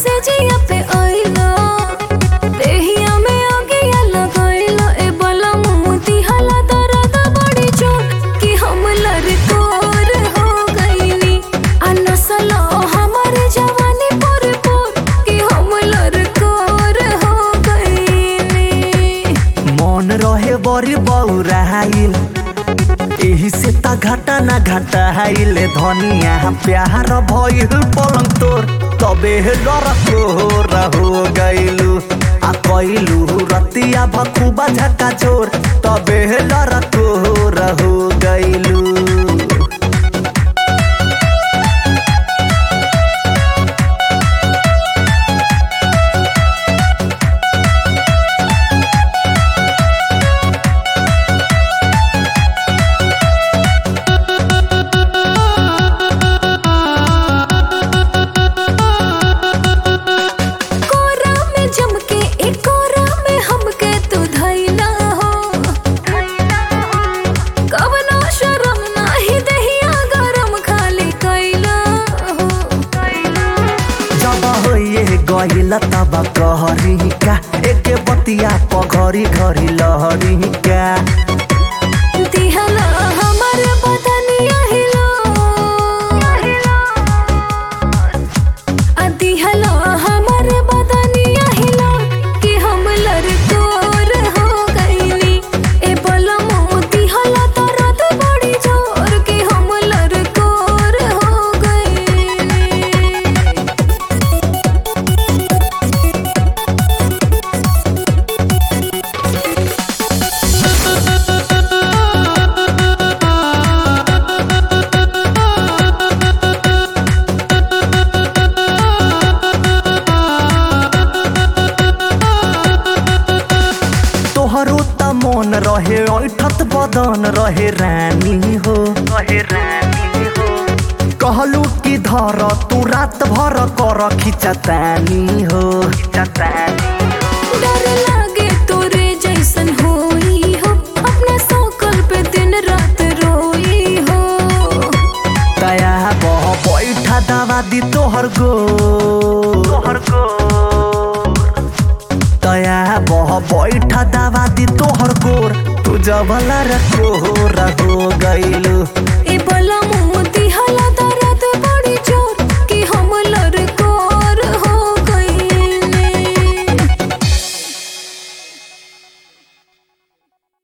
से जिया पे आइलो देहिया में आगिया लगाइलो ए बला मोती हला दर्द बड़ी चोट कि हम लड़कोर हो गईनी आ नसलो हमारे जवानी पर पर कि हम लड़कोर हो गईनी मन रहे बड़ी बौराइल एही से ता घाटा ना घाटा हाइल धनिया प्यार भइल पलंग तोर तबे डर तोर हो गइलू आ कइलू रतिया भखुबा झका चोर तबे डर तोर हो गइलू कोरा में जम के एक कोरा में हमके तू धैला हो कवनो शरम नाही दहिया गरम खाली कैला हो जब होइए गइल तब कहरी का एके बतिया पघरी घरी लहरी का दिहला हमर बदनिया हिलो आ दिहला हमर बदनिया हिलो कि हम लड़कोर हो गईली ए बलमो दिहला दर्द बड़ी जोर कि हम लड़कोर हो गईली तोहरो त मन रहे ऐठत बदन रहे रानी हो रहे रानी हो कहलू कि धर तू रात भर कर खिचतानी हो खिचतानी डर लागे तोरे जैसन होई हो अपना सकल पे दिन रात रोई हो दया बह बैठा दवा दी तोहर गो तोहर गो दया बह बैठा दवा दी तोहर गोर तू जबला रखो हो गइलू ए